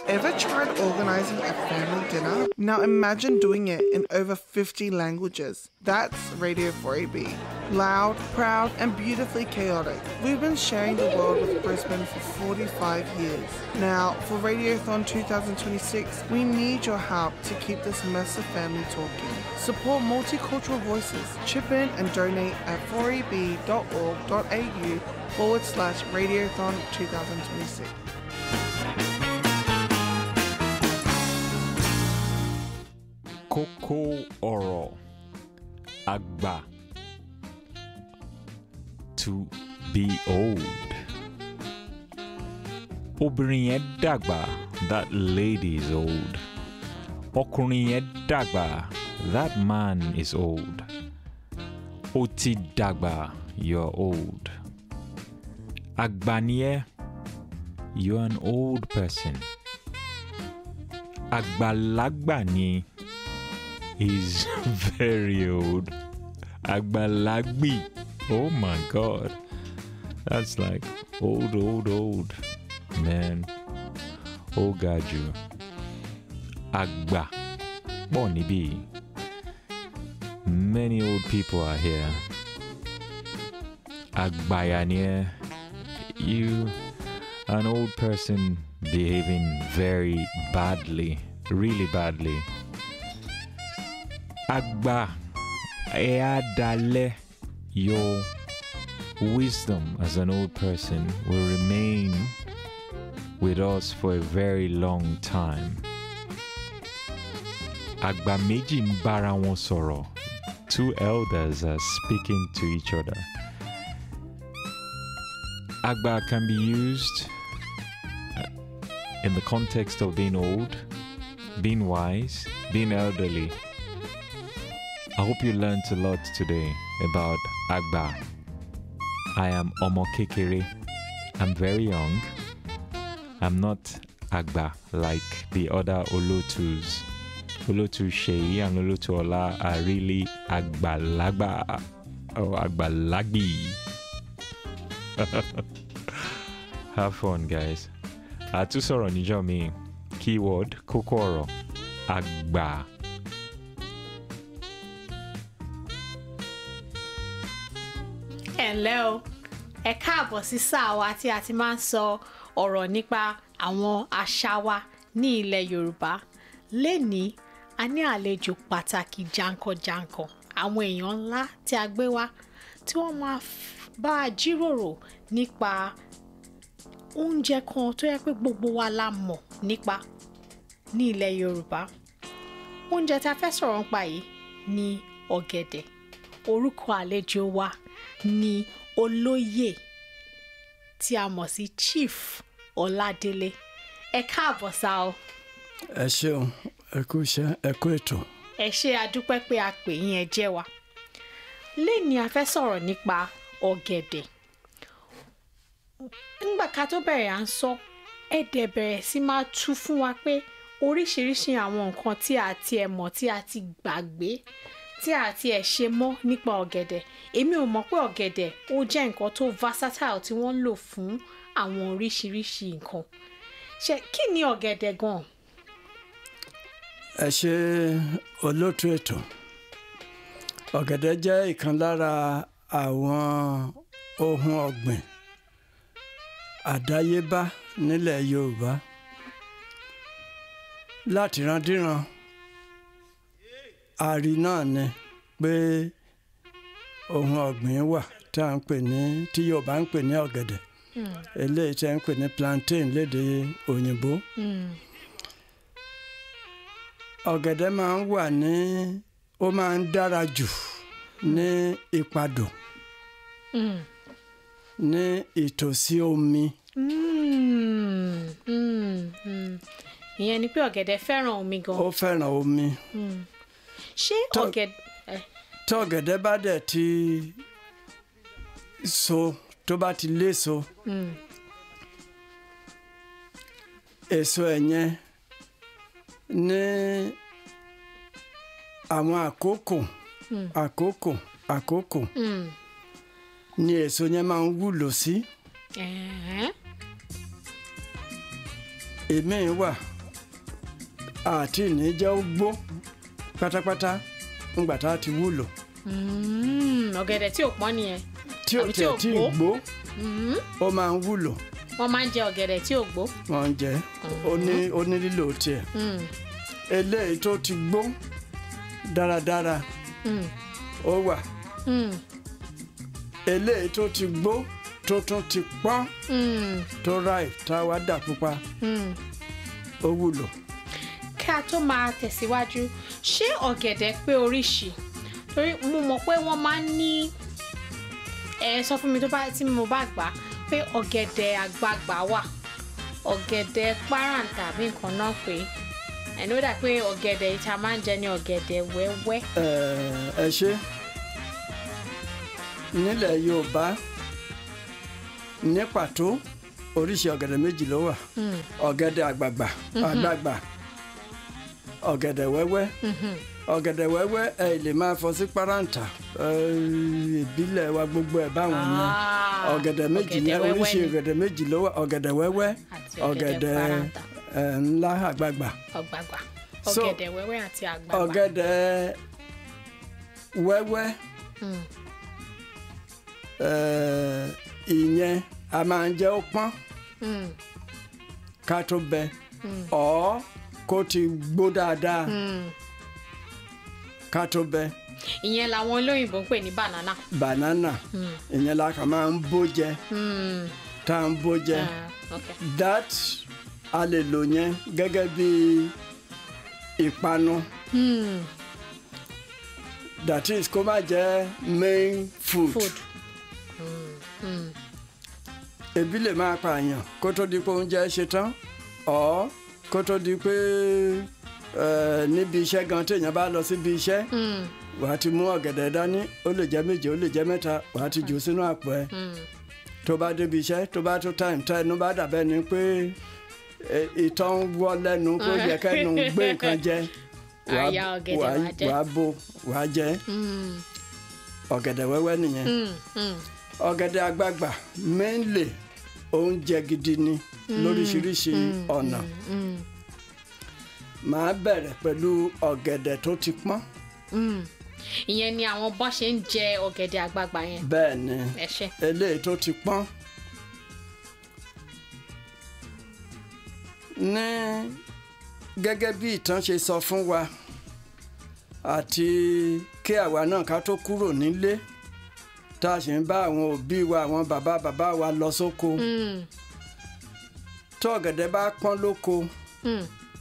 Ever tried organizing a family dinner? Now imagine doing it in over 50 languages. That's Radio 4AB. Loud, proud, and beautifully chaotic. We've been sharing the world with Brisbane for 45 years. Now, for Radiothon 2026, we need your help to keep this mess of family talking. Support multicultural voices. Chip in and donate at 4eb.org.au forward slash Radiothon 2026. kókó ọ̀rọ̀ àgbà to be old. obìnrin yẹn dàgbà that lady is old. ọkùnrin yẹn dàgbà that man is old. ó ti dàgbà you're old. àgbà ni ẹ́ you're an old person. àgbàlagbà ni He's very old. Agbalagbi. Oh my god. That's like old, old, old. Man. Oh God, you. Agba. Bonibi. Many old people are here. Agbayanie. You, an old person behaving very badly, really badly. Agba Eadale, your wisdom as an old person will remain with us for a very long time. Agba méjì ń bára wọn sọ̀rọ̀. Two elders are speaking to each other. Agba can be used uh, in the context of being old, being wise, being elderly. I hope you learned a lot today about Agba. I am Omo Kekere. I'm very young. I'm not Agba like the other Olotus. Olotu Shei and Olotu Ola are really Agbalagba or Agbalagbi. Have fun, guys. Àtúsọ̀rọ̀ níjọ́ mi. Keyword kókó ọ̀rọ̀ Agba. ẹ ǹlẹ́ o ẹ káàbọ̀ sí sáà wa tí a ti máa ń sọ ọ̀rọ̀ nípa àwọn àṣà wa ní ilẹ̀ yorùbá lénìí a ní àlejò pàtàkì jankan-jankan àwọn èèyàn ńlá tí a gbé wá tí wọ́n máa f- bá a jíròrò nípa oúnjẹ kan tó yẹ pé gbogbo wa la mọ̀ nípa ní ilẹ̀ yorùbá oúnjẹ tí a fẹ́ sọ̀rọ̀ nípa yìí ni ọ̀gẹ̀dẹ̀ orúkọ àlejò wa ni olóyè tí a mọ̀ sí chief ọládélé ẹ káàbọ̀ sá o ẹ ṣeun ẹ kú iṣẹ́ ẹ kú ètò ẹ ṣe àdúpẹ́ pé a pè yín ẹ jẹ́ wa lẹ́ni a fẹ́ sọ̀rọ̀ nípa ọ̀gẹ̀dẹ̀ nígbà ká tó bẹ̀rẹ̀ à ń sọ ẹ dẹ̀ bẹ̀rẹ̀ sí máa tú fún wa pé oríṣiríṣi àwọn nǹkan tí a ti ẹ̀ mọ̀ tí a ti gbàgbé tí a ti ẹ̀ ṣe mọ́ nípa ọ̀gẹ̀dẹ̀ èmi ò mọ̀ pé ọ̀gẹ̀dẹ̀ ó jẹ́ nǹkan tó versatile tí wọ́n ń lò fún àwọn oríṣiríṣi nǹkan ṣe kí ni ọ̀gẹ̀dẹ̀ gan-an ẹ ṣe olóòtú ètò ọ̀gẹ̀dẹ̀ jẹ́ ìkan lára àwọn ohun ọ̀gbìn àdáyébá nílẹ̀ yorùbá láti randíran àrí náà ni pé ohun ọ̀gbìn wà tí à ń pè ní tí yorùbá ń pè ní ọ̀gẹ̀dẹ̀ eléyìí tí à ń pè ní plantain lédè òyìnbó. ọ̀gẹ̀dẹ̀ máa ń wà ní ó máa ń dára jù ní ìpadò ní ìtòsí omi Mm, mm, mm. ìyẹn ni pé ọ̀gẹ̀dẹ̀ fẹ́ràn omi gan. ó fẹ́ràn omi ṣé tó- ọ̀gẹ̀dẹ̀ tí ọ̀gẹ̀dẹ̀ bá dẹ̀ ti so tó bá ti léso èso ẹ̀ yẹn ní àwọn àkókò àkókò àkókò ni èso yẹn máa ń wúlò sí ẹ̀hẹ́n, èmi wà àti ní jẹ́ ó gbó pátápátá ńgbà tá a ti wúlò Mm, ọ̀gẹ̀dẹ̀ tí ò pọ́n nìyẹn tí ò Àbí tí tiẹ̀ ò tí ì gbó? gbó ó máa ń wúlò wọ́n máa ń jẹ ọ̀gẹ̀dẹ̀ tí ò gbó. wọ́n ń jẹ ó ní ó ní lílò tiẹ̀ Mm, eléyìí tó ti gbó dáradára mm, ó wà mm, eléyìí tó ti gbó tó tún ti pọ́n mm, tó ráì tá a wá dà pupa mm. ó wúlò. kí a tó máa tẹ̀síwájú ṣé ọ̀gẹ̀dẹ̀ pé oríṣi torí mo mọ̀ pé wọ́n máa ń ní ẹ sọ fún mi tó bá tí mo bá gbà á pé ọ̀gẹ̀dẹ̀ àgbagbà wà ọ̀gẹ̀dẹ̀ parent tàbí nǹkan náà pé ẹni ó dà pé ọ̀gẹ̀dẹ̀ ìta máa ń jẹ ní ọ̀gẹ̀dẹ̀ wẹ́wẹ́. ẹ ẹ ṣe nílẹ̀ yorùbá ní pàtó oríṣi ọ̀gẹ̀dẹ̀ méjì ló wà Mm, ọ̀gẹ̀dẹ̀ àgbààgbà àgbààgbà ọ̀gẹ̀dẹ̀ wẹ́wẹ́ mhm. ọ̀gẹ̀dẹ̀ wẹ́wẹ́ ẹ lè máa fọ sí páráǹtà ẹ, ìbílẹ̀ wa gbogbo ẹ̀ báwọn yẹn Ah, ọ̀gẹ̀dẹ̀ méjì ọ̀gẹ̀dẹ̀ yẹn wẹ́wẹ́ oríṣi ni. ọ̀gẹ̀dẹ̀ méjì ló wà ọ̀gẹ̀dẹ̀ wẹ́wẹ́ àti ọ̀gẹ̀dẹ̀ ọ̀gẹ̀dẹ̀ paranta ẹ, ńlá àgbààgbà ọ̀gbàgbà So, ọ̀gẹ̀dẹ̀ wẹ́wẹ́ àti àgbàgbà. ọ̀gẹ̀dẹ̀ wẹ́wẹ́ Mm, ẹ, ìyẹn a máa ń jẹ́ ó pọ́n mm, ká tó bẹ mm, ọ̀ kó ti gbó dáadáa mm. ká tó bẹ ìyẹn làwọn olóyìnbó ń pè ní banana. banana Mm, ìyẹn la kàn máa ń bó jẹ mm. tá à ń bó jẹ. Ah, okay. that a lè lò yẹn gẹ́gẹ́ bí ìpanu Hmm, that is kó má jẹ́ main food, food. Hmm, ebi lè máa pààyàn kó tó di pé oúnjẹ ṣe tán ọ̀ kó tó di pé eh, níbi iṣẹ́ gan téèyàn bá lọ síbi iṣẹ́ hmm, wàá ti mú ọ̀gẹ̀dẹ̀ dání ó lè jẹ́ méje ó lè jẹ́ mẹ́ta wàá ti jù sínú àpò ẹ̀ hmm. tó bá débi iṣẹ́ tó bá tó time tá ẹnu bá dàbẹ́ ni pé eh, ìtọ́ ń wọ́ lẹ́nu kó yẹ kẹ́nu gbé nǹkan jẹ wàá- Àyà ọ̀gẹ̀dẹ̀ wàá- wàá jẹ. wàá bò wàá jẹ Hmm, ọ̀gẹ̀dẹ̀ wẹ́wẹ́ nìyẹn hmm, hmm. ọ̀gẹ̀dẹ̀ àgbagbà mainly oúnjẹ gidi ni lóríṣiríṣi ọ̀nà Hmm, màá bẹ̀rẹ̀ pẹ̀lú ọ̀gẹ̀dẹ̀ tó ti pọ́n hmm. ìyẹn ni àwọn bọ́n ṣe ń jẹ ọ̀gẹ̀dẹ̀ àgbagbà yẹn bẹ́ẹ̀ ni ẹ ṣe. eléyìí tó ti pọ́n ní gẹ́gẹ́ bí ìtàn ṣe sọ fún wa àti kí àwa náà ká tó kúrò nílé tá a sì ń bá àwọn òbí wa àwọn bàbá bàbá wa lọ sóko Hmm, tó ọ̀gẹ̀dẹ̀ bá pọ́n lóko hmm.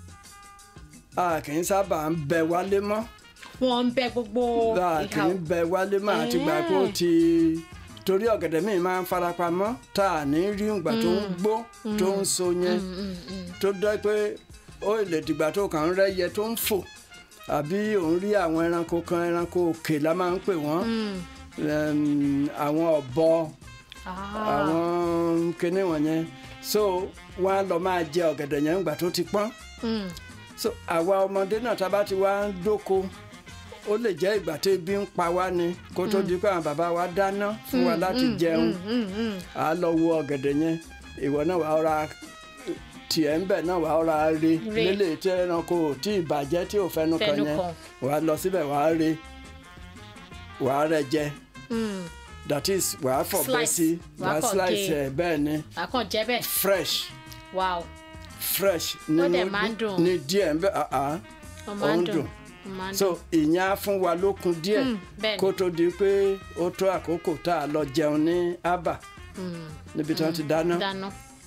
a kì í sábà ń bẹ wálé mọ́ wọ́n ń bẹ gbogbo a kì ìhà í bẹ wálé mọ́ àti gbà pé ó ti torí ọ̀gẹ̀dẹ̀ míì máa ń farapamọ́ tá a ní rí ìgbà tó ń gbó tó ń so yẹn Hmm, hmm, hmm. tó dẹ́ pé ó lè dìgbà tó kàn ń rẹ́yẹ tó ń fò àbí òun rí àwọn ẹranko kan ẹranko òkè la máa ń pè wọ́n Hmm. Em, àwọn ọ̀bọ Ah, àwọn kinní wọ̀nyẹn so wọ́n á lọ máa jẹ ọ̀gẹ̀dẹ̀ yẹn ńgbà tó ti pọ́n hmm, so àwa ọmọdé náà tá a bá ti wá ń dóko ó lè jẹ́ ìgbà tí ebi ń pa wá ni kó tó di pé àwọn bàbá wa dáná fún wa láti jẹun hmm, hmm. à á lọ wo ọ̀gẹ̀dẹ̀ yẹn ìwọ náà wàá ra tiẹ̀ ń bẹ̀ náà wàá ra re Re. lélẹ̀ tí ẹranko ò tí ì bàjẹ́ tí ò fẹnu kan Fẹnu yẹn kàn. wàá lọ síbẹ̀ wàá re wàá rẹ jẹ Hmm. that is wàá fọ̀bẹ Slice. sí Wàá wàá kàn slice gé. ẹ̀ bẹ́ẹ̀ ni àkàn jẹ́ bẹ́ẹ̀ fresh wow fresh dẹ̀ nínú máa ń dùn. ní díẹ̀ ń bẹ́ àá ó máa ń Ó ń dùn dùn. ó máa ń so dùn ìyẹn á fún wa lókun díẹ̀ Hmm, bẹ́ẹ̀ ni. kó tó di pé ó tó àkókò tá a lọ jẹun ní abba Hmm. níbi tí wọ́n ti dáná dáná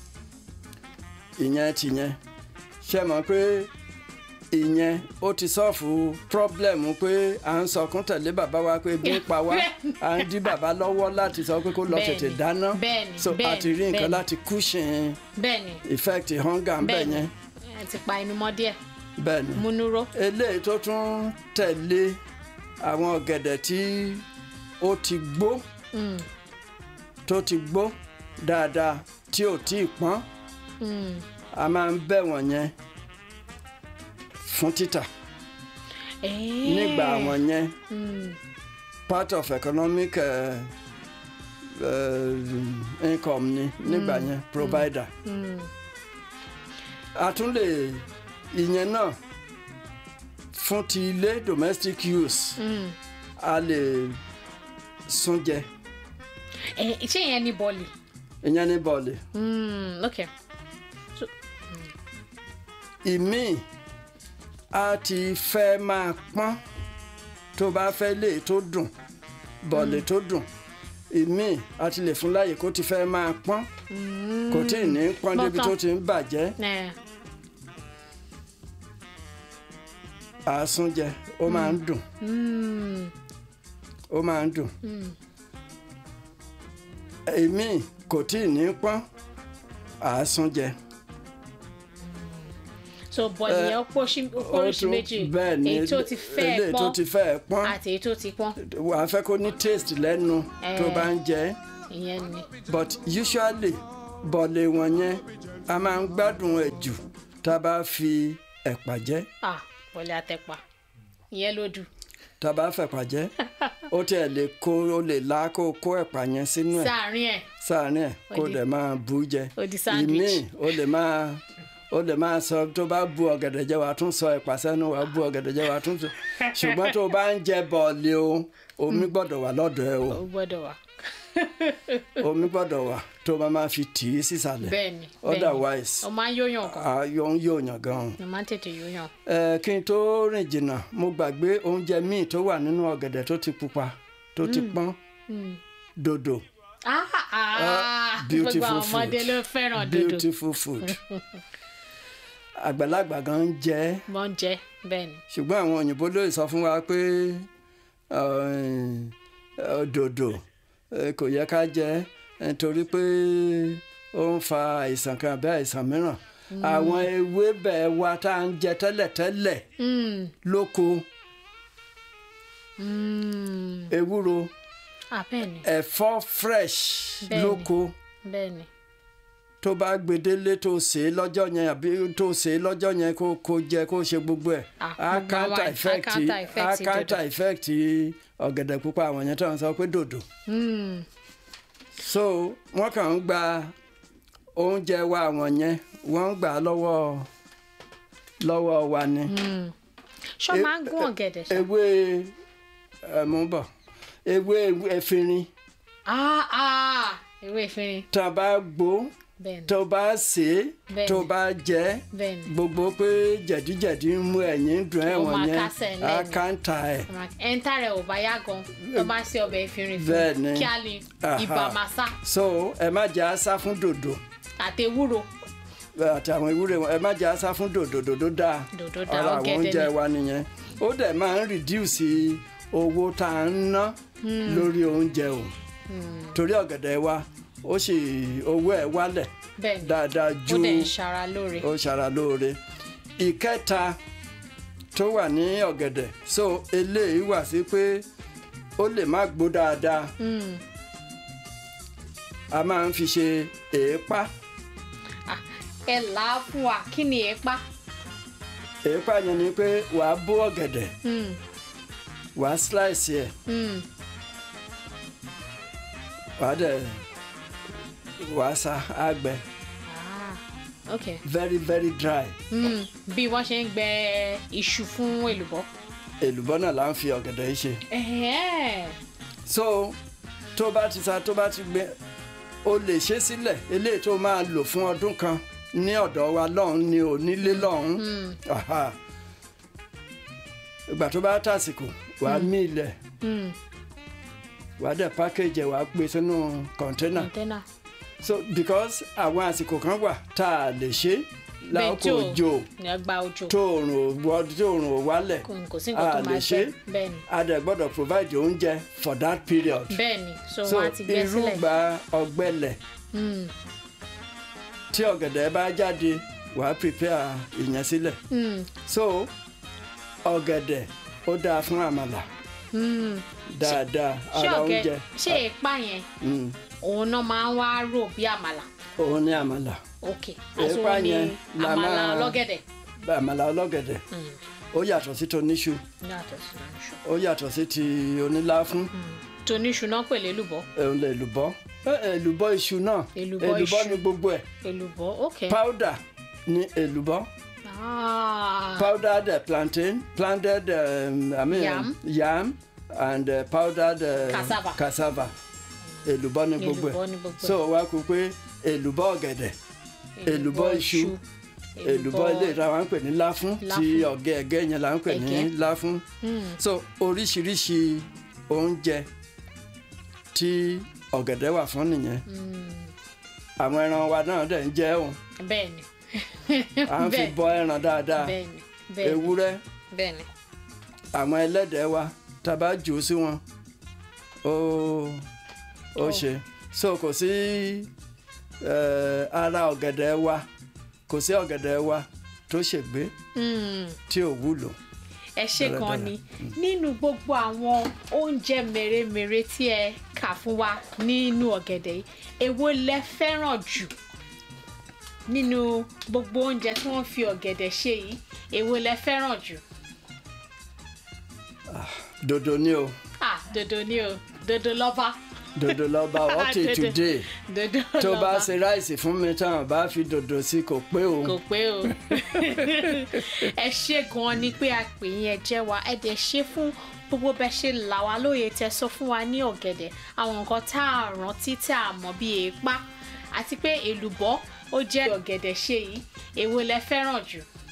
ìyẹn tìyẹn ṣe mọ̀ pé ìyẹn ó ti sọ́ọ̀fù pírọ́blẹ̀mù pé à ń sọkún tẹ̀lé bàbá wa pé ebi ń pa wá à ń dí bàbá lọ́wọ́ láti sọ pé kó lọ Bẹ́ẹ̀ni, tètè dáná bẹ́ẹ̀ni, so a bẹ́ẹ̀ni, ti rí nǹkan bẹ́ẹ̀ni. láti cushion bẹ́ẹ̀ ni effect hunger ń bẹ̀ bẹ́ẹ̀ ni yẹn ẹ ti pa inú mọ́ díẹ̀ bẹ́ẹ̀ ni múnúró eléyìí tó tún tẹ̀lé àwọn ọ̀gẹ̀dẹ̀ tí ó ti gbó Hmm. tó ti gbó dáadáa tí ò tí ì pọ́n Hmm. a máa ń bẹ̀ wọ̀n yẹn fún títà Eh. nígbà wọ̀n yẹn Hmm. part of economic uh, uh, income ni nígbà yẹn provider Hmm. a tún lè ìyẹn náà fún ti ilé domestic use a lè sún jẹ ẹ ṣé ìyẹn ní bọ́ọ̀lì ìyẹn ní bọ́ọ̀lì Mm, ok so, ìmíì a ti fẹ́ máa pọ́n tó bá fẹ́ lè tó dùn bọ̀lì tó dùn ìmíì a ti lè fún láàyè kó ti fẹ́ máa pọ́n kò tí ì ní pọ́n débi Pọ́n tó tán. ti ń bàjẹ́ ẹ àásúnjẹ ó máa ń dùn mm, ó máa ń dùn ìmíì kò tí ì ní pọ́n àásúnjẹ. so bọ́ọ̀lì yẹn ó pọ́ṣí- ó pọ́ríṣi méjì bẹ́ẹ̀ ni èyí tó ti fẹ́ eléyìí tó pọ́n ti fẹ́ pọ́n àti èyí tó ti pọ́n wà á fẹ́ kó ní taste lẹ́nu tó Eh. bá ń jẹ ẹ́. ìyẹn ni but usually bọ̀lẹ̀ wọn yẹn a máa ń gbádùn ẹ̀ jù tá a bá fi ẹ̀pà jẹ ah bọ́ọ̀lì àtẹ̀pà ìyẹn ló dùn tá a bá fẹ̀pà jẹ ó tiẹ̀ lè kó ó lè la kó kó ẹ̀pà yẹn sínú ẹ̀ sáàárín ẹ̀ sáàárín ẹ̀ kó Ó di- dẹ̀ máa bú jẹ ó di sandwich. ìmíì ó lè máa ó lè máa sọ tó bá bu ọ̀gẹ̀dẹ̀ jẹ wàá tún sọ ẹ̀pà sẹ́nu wàá bu ọ̀gẹ̀dẹ̀ jẹ wàá tún sọ ṣùgbọ́n tó o bá ń jẹ bọ̀ọ̀lì o omi gbọ́dọ̀ wà lọ́dọ̀ ẹ o ó gbọ́dọ̀ wà omi gbọ́dọ̀ wà tó o bá máa fi tì í sísàlẹ̀ bẹ́ẹ̀ ni bẹ́ẹ̀ ni otherwise ó máa ń yóyàn kan ayọ̀ ń yóòyàn gan-an. ó máa ń tètè yóyàn ẹ kí n tó rìn jìnnà mo gbàgbé oúnjẹ míì tó wà nínú ọ̀gẹ̀dẹ̀ tó ti pupa tó ti pọ́n dòdò ah ah gbogbo beautiful àwọn ọmọdé food. ló fẹ́ràn dodo beautiful food àgbàlagbà gan ń jẹ ẹ́, wọ́n ń jẹ bẹ́ẹ̀ ni ṣùgbọ́n àwọn òyìnbó ló sọ fún wa pé eh, dòdò eh, kò yẹ ká jẹ ẹ́, nítorí pé ó ń fa àìsàn kan àbí àìsàn mìíràn àwọn ewébẹ̀ wa tá à ń jẹ tẹ́lẹ̀tẹ́lẹ̀ Mm, lóko mm, ewúro ah bẹ́ẹ̀ ni ẹ̀fọ́ fresh Bẹ́ẹ̀ni. lóko bẹ́ẹ̀ ni tó bá gbedele tó sè é lọ́jọ́ yẹn àbí tó sè é lọ́jọ́ yẹn kó kó jẹ kó ṣe gbogbo ẹ̀ Ah, á gbogbo counter àwọn- effect á counter effect á ti counter dòdò. effect ọ̀gẹ̀dẹ̀ pupa àwọn yẹn tó ń sọ pé dòdò Mm, so wọ́n kàn ń gba oúnjẹ wa àwọn yẹn wọ́n ń gbà á lọ́wọ́ lọ́wọ́ wa ni mm. ṣọ́ E- máa ń gún ọ̀gẹ̀dẹ̀ ṣá ewé ẹ̀ mú bọ̀ ewé efinrin ah ah ewé ìfinrin tá a bá gbó bẹ́ẹ̀ ni tó bá sè é Bẹ́ẹ̀ni. tó bá jẹ ẹ́ bẹ́ẹ̀ ni gbogbo pé jẹ̀díjẹ̀dí ń mú ẹ̀yìn dùn Ó ẹ̀wọ̀n máa yẹn kásẹ̀ á lẹ́nu. káńtà ẹ̀ ẹ̀ńtà rẹ̀ ò bá yá gan tó bá ṣe ọbẹ̀ ìfinrin Bẹ́ẹ̀ fún ni. kí á lè Aha. ibà máa sá so ẹ má jẹ́ àṣà fún dòdò àti ewúro àti àwọn ewúrẹ́ wọn ẹ má jẹ́ àṣà fún dòdò dòdò dáa Dòdò dáa, ara àwọn ọ̀gẹ̀dẹ̀ oúnjẹ ni. wa nìyẹn ó dẹ̀ máa ń reduce owó tá à ń ná lórí oúnjẹ o torí ọ̀gẹ̀dẹ̀ wa ó sì owó ẹ̀ wálẹ̀ bẹ́ẹ̀ ni dáadáa ó ju dẹ̀ ń ṣara lóore ó ṣara lóore ìkẹta tó wà ní ọ̀gẹ̀dẹ̀ so eléyìí wà sí pé ó lè má gbó dáadáa Mm. a máa ń fi ṣe èépá Ah, ẹ là á fún wa kí ni ẹ pa èépá yẹn ni pé wàá bó ọ̀gẹ̀dẹ̀ Mm, wàá slice ẹ̀ mm. wàá dẹ̀ wàá sa àgbẹ̀ Ah, ok very very dry Mm, bí wọ́n ṣe ń gbẹ iṣu fún èlùbọ́ èlùbọ́ náà là ń fi ọ̀gẹ̀dẹ̀ yìí ṣe Ẹ̀hẹ́n. so tó bá ti sa tó bá ti gbẹ o lè ṣe sílẹ̀ eléyìí tó máa lò fún ọdún kan ní ọ̀dọ̀ wa lọ́hùn ni ò nílé lọ́hùn Aha. ìgbà tó bá tàsìkò wàá mí ilẹ̀ Mm, wàá dẹ̀ package ẹ̀ wàá gbé sínú kọ̀ńténà kọ̀ńténà so because àwọn àsìkò kan wà tá a lè ṣe láàkó òjò ní ọgbà òjò tóòrùn ò wọ- tóòrùn ò wálẹ̀ kò kò sí nǹkan tó a lè máa ṣe ṣe bẹ́ẹ̀ ni a dẹ̀ gbọ́dọ̀ provide oúnjẹ for that period bẹ́ẹ̀ ni so so wọ́n á ti gbẹ sílẹ̀ irúgbà ọ̀gbẹlẹ̀ Mm, tí ọ̀gẹ̀dẹ̀ bá jáde wàá prepare ìyẹn sílẹ̀ mm, so ọ̀gẹ̀dẹ̀ ó dáa fún àmàlà mm. dáadáa ṣé ara ọ̀gẹ̀ oúnjẹ ṣé èèpà yẹn Mm, òun náà máa ń wá rò bí àmàlà òun ní àmàlà ok Èèpà àsòwò ni yẹn la àmàlà máa- ọlọ́gẹ̀dẹ̀ àmàlà ọlọ́gẹ̀dẹ̀ ó yàtọ̀ sí toníṣu yàtọ̀ sí iṣu ó yàtọ̀ sí ti oníláfún toníṣu náà pèlè èlùbọ́ òun lè lùbọ́ Eh, èlùbọ́ iṣu náà Èlùbọ́ èlùbọ́ iṣu. ní gbogbo ẹ̀ èlùbọ́ ok powder ní èlùbọ́ Ah, powdered uh, plantain, planted um, I mean Yam. yam and uh, powdered uh, Cassava. cassava. Èlùbọ́ ni gbogbo Èlùbọ́ ni ẹ̀. gbogbo ẹ̀. So wá kú pé èlùbọ́ ọ̀gẹ̀dẹ̀, èlùbọ́ iṣu, èlùbọ́ ilé ìta wa ń pè ní láfún tí Láfún. ọ̀gẹ̀ ẹ̀gẹ́ yẹn là ń pè ní Ẹ̀gẹ́. láfún. So oríṣiríṣi oúnjẹ tí ọ̀gẹ̀dẹ̀ wà fún nìyẹn. Àwọn ẹran wa náà dẹ̀ ń jẹ òun. bẹ́ẹ̀ni À ń fi Bẹ́ẹ̀. bọ ẹran dáadáa. bẹ́ẹ̀ni bẹ́ẹ̀ni Ewúrẹ́ bẹ́ẹ̀ni àwọn ẹlẹ́dẹ̀ wa tá a bá jù ú sí wọn ó ó ṣe so kò sí eh, ara ọ̀gẹ̀dẹ̀ wa kò sí ọ̀gẹ̀dẹ̀ wa tó ṣègbé Mm. tí ò wúlò ẹ ṣe Dáradára. gan ni nínú gbogbo àwọn oúnjẹ mèremère tí ẹ kà fún wa nínú ọ̀gẹ̀dẹ̀ yìí èwo lẹ fẹ́ràn jù nínú gbogbo oúnjẹ tí wọ́n fi ọ̀gẹ̀dẹ̀ ṣe yìí èwo lẹ fẹ́ràn jù dodo ni o ah dodo ni o dodo lọ́ba dodo lọ́ba ọtí Dodo. today dodo tó bá lọ́ba ṣe ráìsì fún mi tán bá fi dodo sí kò pé o kò pé o ẹ ṣe gan ni pé a pè yín ẹ jẹ́ wa ẹ dẹ̀ ṣe fún gbogbo bẹ ṣe là wá lóye tẹ sọ fún wa ní ọ̀gẹ̀dẹ̀ àwọn nǹkan tá a rántí tá a mọ̀ bí èèpá àti pé èlùbọ́ ó jẹ́ ọ̀gẹ̀dẹ̀ ṣe yìí èwo lẹ fẹ́ràn jù